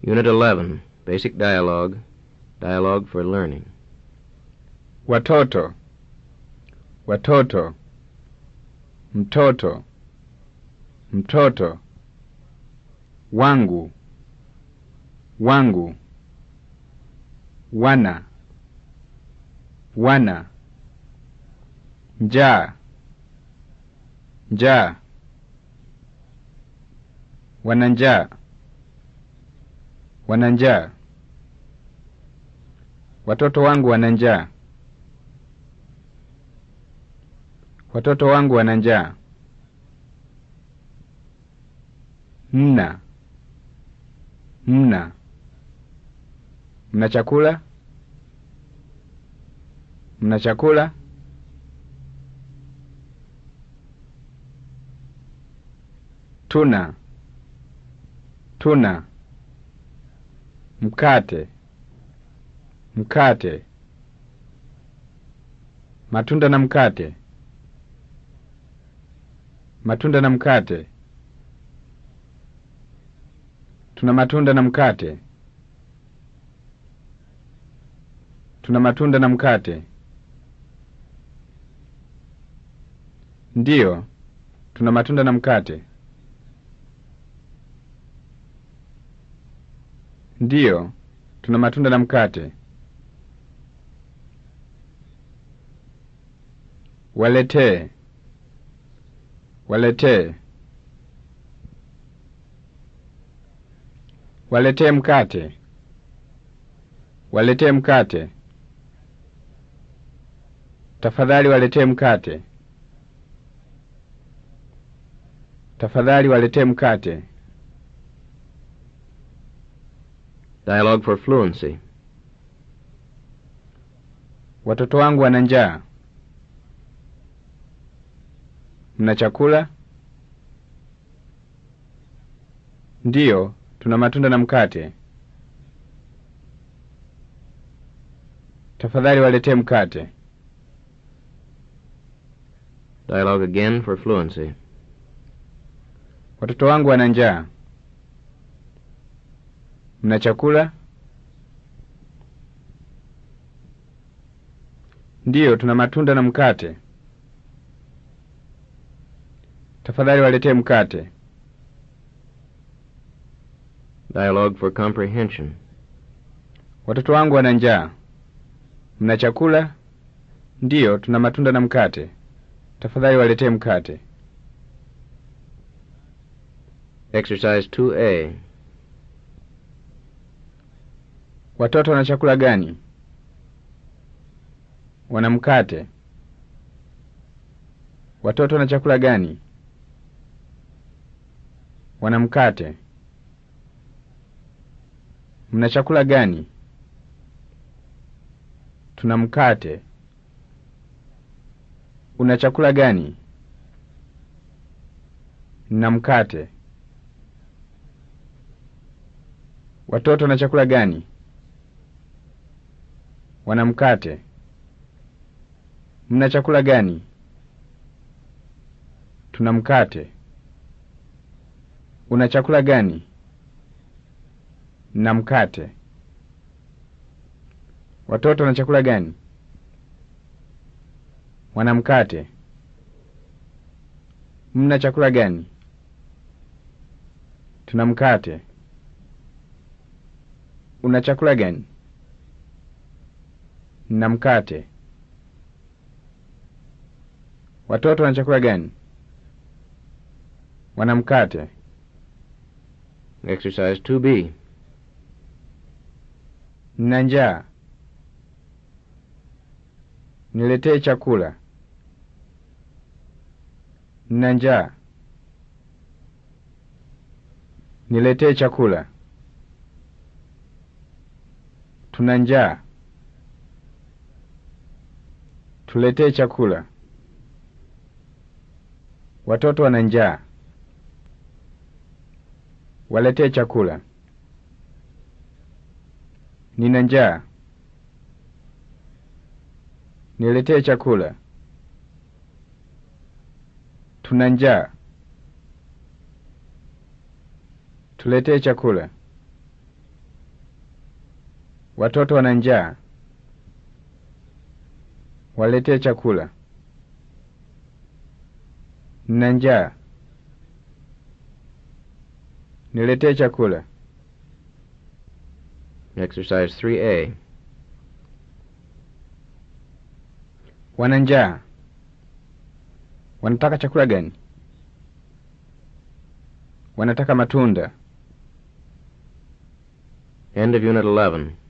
Unit 11, Basic Dialogue, Dialogue for Learning. Watoto, watoto, mtoto, mtoto, wangu, wangu, wana, wana, njaa, njaa, wana njaa, wana njaa, watoto wangu wana njaa. Watoto wangu wana njaa. Mna, mna, mna chakula? Mna chakula? Tuna, tuna, mkate, mkate, matunda na mkate matunda na mkate. Tuna matunda na mkate. Tuna matunda na mkate. Ndiyo, tuna matunda na mkate. Ndiyo, tuna matunda na mkate. Waletee. Waletee. Waletee mkate. Waletee mkate. Tafadhali waletee mkate. Tafadhali waletee mkate. Dialogue for Fluency. Watoto wangu wana njaa. Mna chakula? Ndiyo, tuna matunda na mkate. Tafadhali waletee mkate. Dialogue again for Fluency. Watoto wangu wana njaa. Mna chakula? Ndiyo, tuna matunda na mkate. Tafadhali waletee mkate. Dialogue for Comprehension. Watoto wangu wana njaa. Mna chakula? Ndiyo, tuna matunda na mkate. Tafadhali waletee mkate. Exercise 2A. Watoto wana chakula gani? Wana mkate. Watoto wana chakula gani? Wana mkate. Mna chakula gani? Tuna mkate. Una chakula gani? Nina mkate. Watoto wana chakula gani? Wana mkate. Mna chakula gani? Tuna mkate. Una chakula gani? Na mkate. Watoto wana chakula gani? Wana mkate. Mna chakula gani? Tuna mkate. Una chakula gani? Na mkate. Watoto wana chakula gani? Wana mkate. Exercise 2B. Nina njaa. Niletee chakula. Nina njaa. Niletee chakula. Tuna njaa. Tuletee chakula. Watoto wana njaa. Waletee chakula. Nina njaa. Niletee chakula. Tuna njaa. Tuletee chakula. Watoto wana njaa. Waletee chakula. Nina njaa. Niletee chakula. Exercise 3A. Wana njaa. Wanataka chakula gani? Wanataka matunda. End of Unit 11.